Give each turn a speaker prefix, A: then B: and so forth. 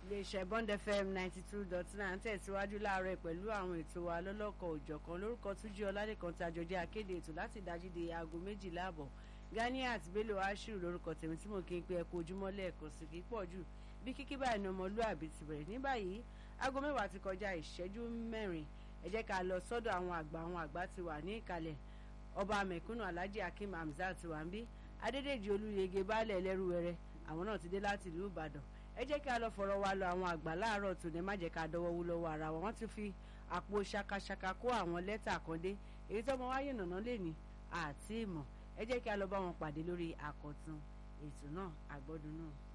A: iléeṣẹ́ bond fm ninety two dot nine tẹ̀síwájú láàárọ̀ pẹ̀lú àwọn ètò wa lọ́lọ́kọ̀ òjọ̀kan lórúkọ túnjí ọládẹ́kan tí àjọjẹ́ akéde ètò láti dájú di aago méjìlá àbọ̀ ganiat bello ashiru lórúkọ tèmi tí mo kí n pe ẹkú ojúmọ́ lẹ́ẹ̀kan sí kí pọ̀ jù bí kíkí báyìí ni ọmọlúàbí ti bẹ̀rẹ̀ ní báyìí aago mẹ́wàá ti kọjá ìṣẹ́jú mẹ́rin ẹ jẹ́ ká lọ sọ́dọ̀ àwọn àgbà àwọn àgbà ti wà ní ìkàlẹ̀ ọba mẹ̀kúnnù alhaji akeem hamzat ti wà ń bí adédèjì olúyege baálẹ̀ ẹlẹ́rúwẹrẹ àwọn náà ti dé láti ìlú ìbàdàn ẹ jẹ́ kí a lọ fọ̀rọ̀ wa lọ àwọn àgbà láàárọ̀ tòní má jẹ́ ká dọwọ́ wú lọ́wọ́ ara wọn wọ́n ti fi àpò ṣakaṣaka kó àwọn lẹ́tà kan dé èyí tó mọ wáyé nàná lè ní àti ìmọ̀ ẹ jẹ́ kí a lọ bá wọn pàdé lórí àkọ́tún ètò náà àgbọ́dún náà.